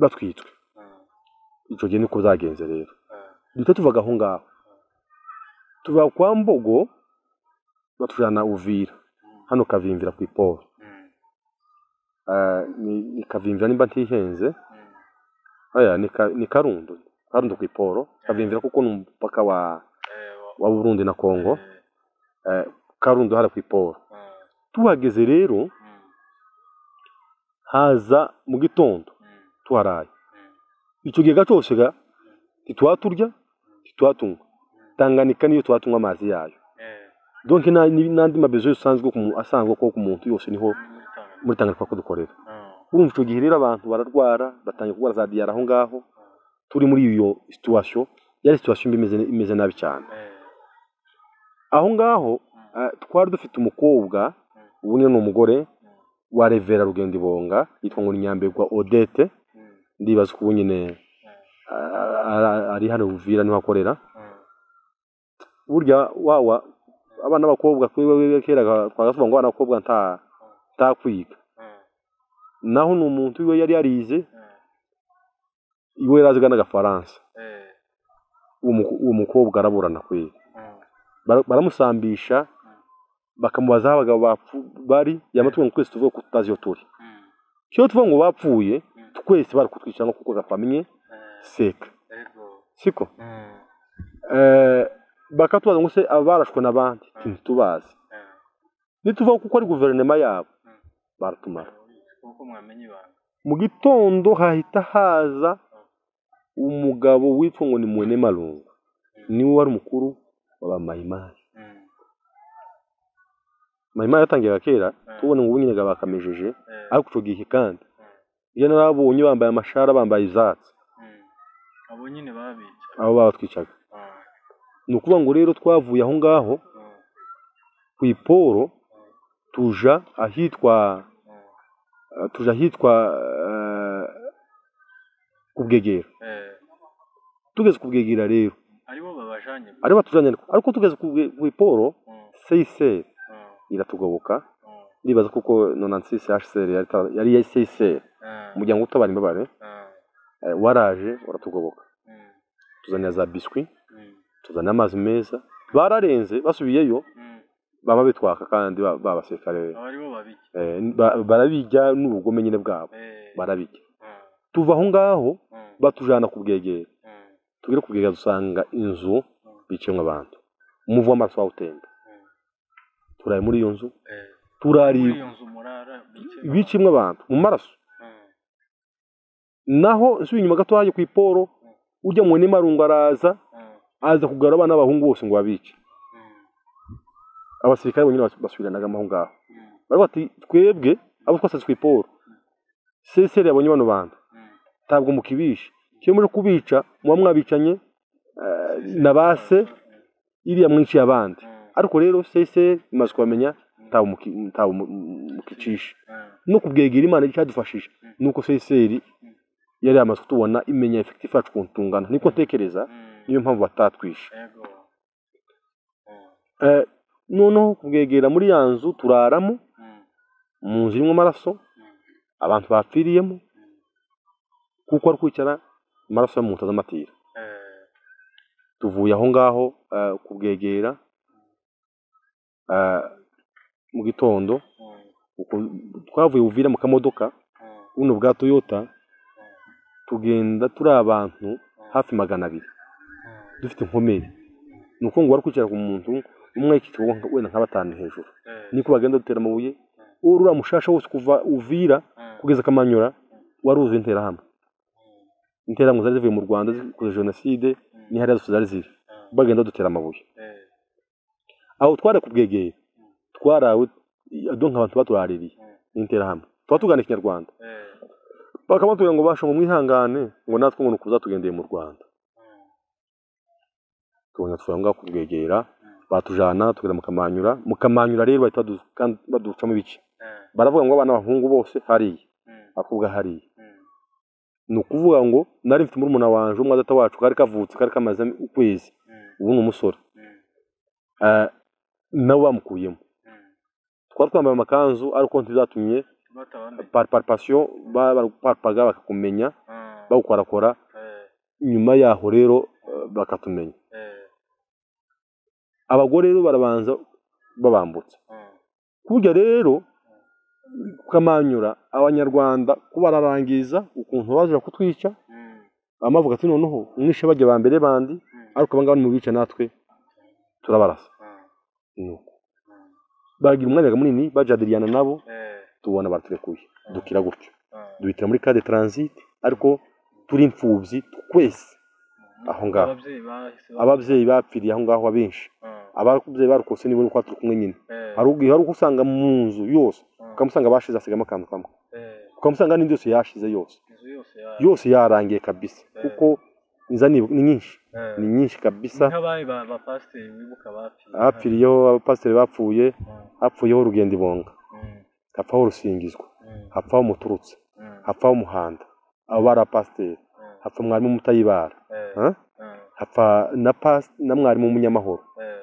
batwitswe ah, icyo gihe niko byagenze rero ah, duhita tuvaga aho ngaho tuva kwa mbogo batujyana uvira hano kavimvira ku iporo mm, Eh, ni- ni kavimvira nimba ntihenze mm, aya ni ka- ni karundo karundo ku iporo kavimvira kuko ni umupaka wa eh, wa- wa burundi na kongo eh, Eh, karundo hariya ku iporo ah, tuhageze rero mm, haza mu gitondo tuharaye icyo gihe cyose ga ntitwaturya ntitwatunywa tanganika niyo twatunywa amazi yayo donke nta- ni- n'andi mabezo yose usanzwe ku muntu- asanzwe ko ku muntu yose niho muri tanganika ko dukorera urumva icyo gihe rero abantu bararwara batangiye kurwara za diyara aho ngaho turi muri iyo situwasiyo yari situwasiyo mbi imeze- imeze nabi cyane aho ngaho ah, twari dufite umukobwa ubu nyine ni umugore wa revera rugendo ibonga yitwa ngo ni nyambegwa odete ndibaza ko ubu nyine ah, ah, ari hano buvira niho akorera burya wawa abana b'abakobwa kuri wewe kera twagasuba ngo abana b'abakobwa nta ntakwiga naho ni umuntu we yari yarize iwe yari aziga n'agafaransa uwo muko- uwo mukobwa araburana kwe Bara- baramusambisha bakamubaza aho abagabo bapfu- bari yamatuwe ngo twese tuvuge ko tutazi iyo turi cyo tuvuga ngo bapfuye twese bari kutwicara no kuko gapamye seka siko Eh, bakatubaza ngo se abarashwe n'abandi Ati, ntitubazi nituvuga kuko ari guverinoma yabo baratumara kuko mwamenye ibanga mu gitondo hahita haza umugabo witwa ngo ni mwene marungu niwe wari umukuru wa mayimayi Mm, mayimayi yatangiraga kera tubona ngo ubu nyine bakamejeje eh, ariko icyo gihe kandi iyo narabonye bambaye amashara bambaye ibyatsi mm. abo nyine babica abo babatwicaga Ah, ni ukuvuga ngo rero twavuye aho ngaho ah, ku iporo tuja ahitwa ah. eh, tuja ahitwa eh, ku bwegera Eh, tugeze ku bwegera rero aribo babajanye aribo batujanye ariko ariko tugeze ku bwe- ku iporo Mm, seyiseri mm, iratugoboka mm, ndibaza kuko nonansi seyiseri yari ta- yari seyiseri ah, umuryango utabara imbabare ah, eh, waraje uratugoboka mm, tuzanira za biswi mm, tuzana amazi meza bararenze basubiyeyo mm. baba bitwaka kandi ba- b'abasirikare abo aribo babijya eh, ba- barabijya n'ubugome nyine bwabo Eh, barabijya ah, tuva aho ngaho ah, batujana ku bwegera ah, tugere ku bwegera dusanga inzu biciyemo abantu umuvu w'amaraso wawutemba turaye muri iyo nzu eh. Muri turaribwa iyo nzu murara bice biciyemo abantu mu maraso naho nsubiye inyuma gato hajya ku iporo ujya mu n'imarungu araza aza kugara abana b'abahungu bose ngo babice abasirikare bonyine bas- basubiranagamo aho ngaho baravuga bati twebwe abo twasanze ku iporo seseri yabonye bano bantu ntabwo mukibisha iyo muri kubica muba mwabicanye eh, na ba se iriya mwinshi abandi ariko rero seseri imaze kubamenya ntawe muki- ntawe mu- mu- mukicisha no kubwegera imana icyadufashije ni uko seseri yari yamaze kutubona imenya efekitifu yacu ukuntu tungana niko ntekereza niyo mpamvu batatwishe ego Eh, noneho kubwegera muri ya nzu turaramo Mm, mu nzu irimo amaraso mm, abantu bapfiriyemo kuko ari kwicara amaraso yo mu nkuta eh, z'amatira tuvuye aho ngaho eh, ku bwegera eh, mu gitondo mm, uko- twavuye buvira mu kamodoka mm, buno bwa toyota tugenda turi abantu hafi magana abiri dufite inkomere ni uko ngo wari kwicara ku muntu umwe yikicaye wenda nka batanu hejuru eh, niko bagenda dutera amabuye uriya mushasha wose kuva uvira mm, kugeza akamanyura wari uzuye interahamwe interahamwe zari zivuye mu rwanda zikoze jenoside ni hariya zose zari ziri bagenda dutera amabuye eh, aho twari ku bwegeye twarawe donka abantu baturaririye ni interahamwe tuba tugana ikinyarwanda eh, bakaba batubwira ngo basha ngo mwihangane ngo natwe ngo nuko uzatugendeye mu rwanda tubona tubona ngaho kubwegera batujana tugera mu kamanyura mu kamanyura rero bahita badu- kandi baducamo ibice eh, baravuga ngo abana b'abahungu bose hariya mm, abakobwa hariya mm, ni ukuvuga ngo nari mfite murumuna wanje umwadata wacu kari kavutse kari kamaze ukwezi mm, ubu ni umusore mm, Eh, nawe bamukuyemo mm. twari twambaye amakanzu ariko ntibyatumye batabamenya par paripasiyo barapaga bakakumenya Ah, bagukorakora eh, nyuma yaho rero eh, bakatumenya eh, abagore rero barabanza babambutsa ah, kurya rero kamanyura abanyarwanda kubararangiza ukuntu baje kutwica mm, amavuga ati noneho mwishe bajya ba mbere bandi ariko abangaba ni mu bica natwe turabarasa ah, nuko bagira umwanya munini bajadiriyana nabo eh, tubona baraturekuye dukira gutyo dubitira muri kade taransiti ariko turi imfubyi twese aho ngaho ababyeyi bahise ababyeyi bapfiriye aho ngaho abenshi Mm, ababyeyi barukose nibo nuko turi kumwe nyine eh, hari ubwo- hari ubwo usanga mu nzu yose ukamusanga bashize asigamo akantu kamwe eh, ukamusanga n'inzu yose yashize yose inzu yose ya- yose yarangiye kabisa kuko inzani ni nyinshi eh, ni nyinshi kabisa nk'abaye ba ba pasiteri wibuka bapfiriye hapfiriyeho abapasiteri bapfuye Mm, hapfuyeho urugendo ibonga mm, hapfaho urusingizwa mm, hapfaho umuturutse mm, hapfaho umuhanda abo bari abapasiteri mm, hapfa mwarimu mutayibara eh, mm, Huh? hapfa na pas na mwarimu w'umunyamahoro eh,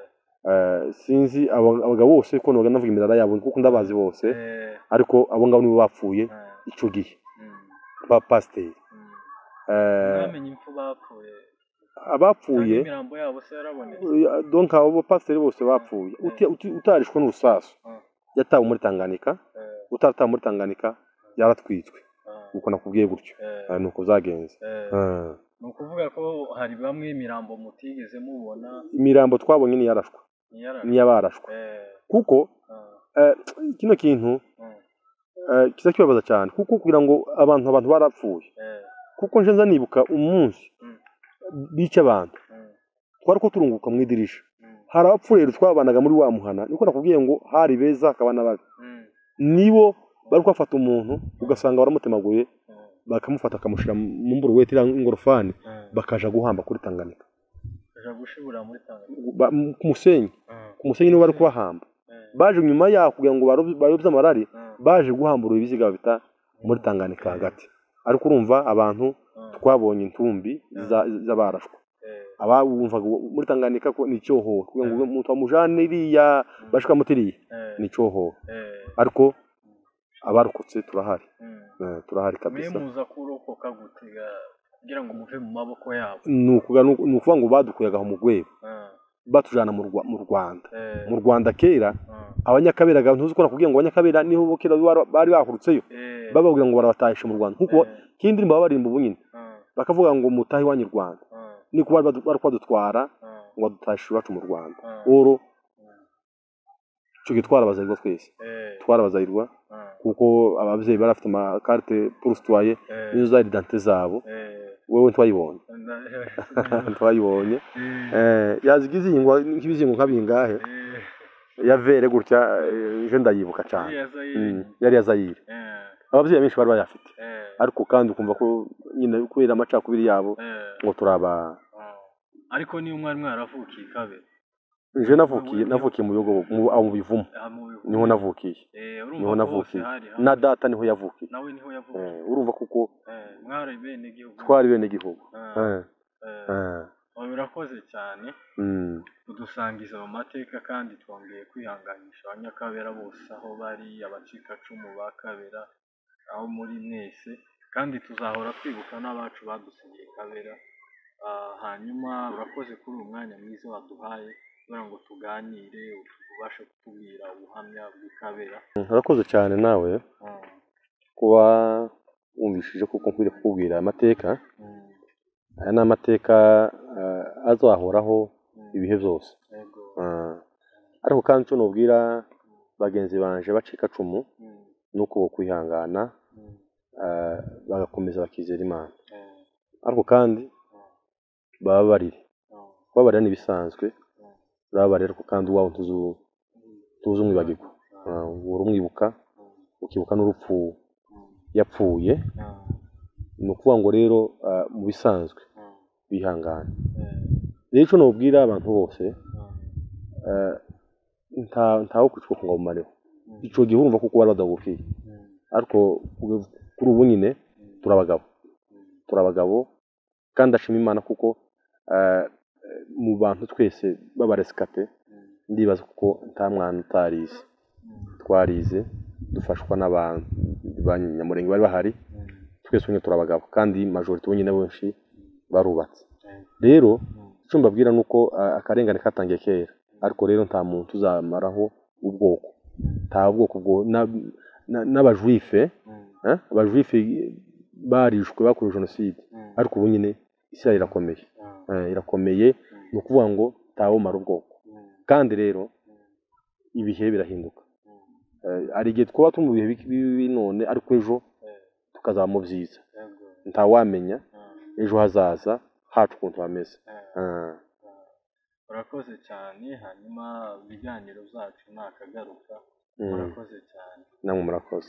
Eh, sinzi aba- abagabo bose ko noga navuga imirara yabo kuko ndabazi bose eh, ariko abo ngabo nibo bapfuye eh, icyo gihe mm, abapasiteri mm. Eh, bamenye impfu bapfuye abapfuye Cyangwa imirambo yabo se yarabonetse eh, donc abo bapasiteri bose bapfuye Mm. Uti- uti- utarishwe n'urusasu Mm. yatawe muri tanganika Eh, utaratawe muri tanganika yaratwitswe ah, ubwo nakubwiye gutyo eh, Eh, ni uko byagenze eh. Eh, ni ukuvuga ko hari bamwe imirambo mutigeze mubona imirambo twabonye ni yarashwe ntiyara ni iyabarashwe eh, kuko ah, eh, kino kintu mm, eh, kiza kibabaza cyane kuko kugira ngo abantu abantu barapfuye eh, kuko nje nza nibuka umunsi Mm. bica abantu mm, twari ko turunguka mu idirisha mm, hari abapfu rero twabanaga muri wa muhana niko nakubwiye ngo hari beza akabana babi mm, nibo bari kwafata umuntu ugasanga baramutemaguye mm, bakamufata bakamushyira mu mburuweti iriya ingorofani mm. bakaja guhamba kuri tanganika Baja gushibura muri Tanzania Ba- mu- ku musenyi Mm, ku musenyi nibo bari kubahamba eh, baje nyuma yaho kugira ngo barobye- bayobye amarari mm, baje guhambura ibiziga bita muri tanganika hagati ariko urumva abantu mm, twabonye intumbi za- z'abarashwe eh, abawumvaga muri tanganika ko ni icyohoho kugira ngo umuntu amujane iriya bashika mutiriya eh, ni icyohoho eh, ariko abarokotse turahari mm. Eh, turahari mwe kabisa muza kurokoka gutega kugira ngo muve mu maboko yabo ni ukuga- ni uku- ni ukuvuga ngo badukuyaga aho mu rwego Ah, batujana mu Rwa- mu Rwanda eh, mu Rwanda kera ah, abanyakabera ga- ntuzi ko nakubwiye ngo abanyakabera niho bo kera bar- bari bahurutseyo eh, bababwira ngo barabatahisha mu Rwanda kuko eh, kindi ndirimbo baba baririmba ubunyine ah, bakavuga ngo mutahe iwanyu i Rwanda ah, ni kuba badu- bari kwadutwara ah, ngo badutahishe iwacu mu Rwanda ah, oro Mm. icyo gihe twarabazahirwa twese eh, twarabazahirwa ah, kuko ababyeyi bari bafite amakarite purusitwaye eh, n'izo za idante zabo eh, wowe ntwayibonye na- ntwayibonye eh, Eh, yaziga izingwa nk'ibizingo nka bingahe eh, ya vere gutya eh, je ndayibuka cyane iriya Zaire, Mm, yari ya zayire eh, ababyeyi benshi bari bayafite eh, ariko kandi ukumva ko nyine kubera amacakubiri yabo eh, ngo turaba ah. ariko niyo mwari mwaravukiye kabere je navukiye navukiye mu bihugu mu- aho mu bivumu aha mu bihugu niho navukiye Eh, urumva niho ko navukiye hose hari hamwe. na data niho yavukiye nawe niho yavukiye Eh, urumva kuko Eh, mwari bene igihugu twari bene igihugu Ah, Eh, eh, eh, oya, urakoze cyane mm. kudusangiza mu mateka kandi twongeye kwihanganisha abanyakabera bose aho bari abacikacumu ba kabera aho muri mwese kandi tuzahora twibuka n'abacu badusigiye kabera Ah, hanyuma urakoze kuri uyu mwanya mwiza waduhaye kugira ngo tuganire ubashe kutubwira ubuhamya bw'ikabera urakoze cyane nawe Ah, kuba wumvishije kuko nkwiriye kukubwira amateka mm, aya ni amateka eh, azahoraho mm, ibihe byose yego, Eh, ariko kandi icyo nubwira bagenzi banje bacika cumu mm, ni uko kwihangana mm, eh, bagakomeza bakizera imana eh, ariko kandi bababarire ah, kubabarira ni ibisanzwe Mm. urababarira ariko kandi uwawe ntuzu- mm, ntuzi umwibagirwa Eh, uhora umwibuka mm, ukibuka n'urupfu mm, yapfuye ah, ni ukuvuga ngo rero eh, mu bisanzwe ah, bihangane eh, rero icyo nubwira abantu bose ah, eh, nta- ntawe kwicwa ku ngomareho mm, icyo gihe urumva kuko bari badahukiye mm, ariko ku- kuri ubu nyine mm. turi abagabo turi abagabo kandi ndashima imana kuko eh, mu bantu twese b'abaresikate ndibaza kuko nta mwana utarize twarize dufashwa n'abantu ba nyamurenge bari bahari twese nyine turi abagabo kandi majorite nyine benshi barubatse rero icyo mbabwira ni uko eh, akarengane katangiye kera ariko rero nta muntu uzamaraho ubwoko nta bwoko bwo na- na- n'abajuife eh, abajuife barishwe bakorewe jenoside ariko ubu nyine isi yayo irakomeye Eh, irakomeye ni ukuvuga ngo ntawumara ubwoko kandi rero ibihe birahinduka Eh, hari igihe twaba turi mu bihe bi- bibi none ariko ejo tukazaba mu byiza ntawamenya ejo hazaza hacu ukuntu hameze Ah. urakoze cyane hanyuma ibiganiro byacu nakagaruka Mm. urakoze cyane namwe murakoze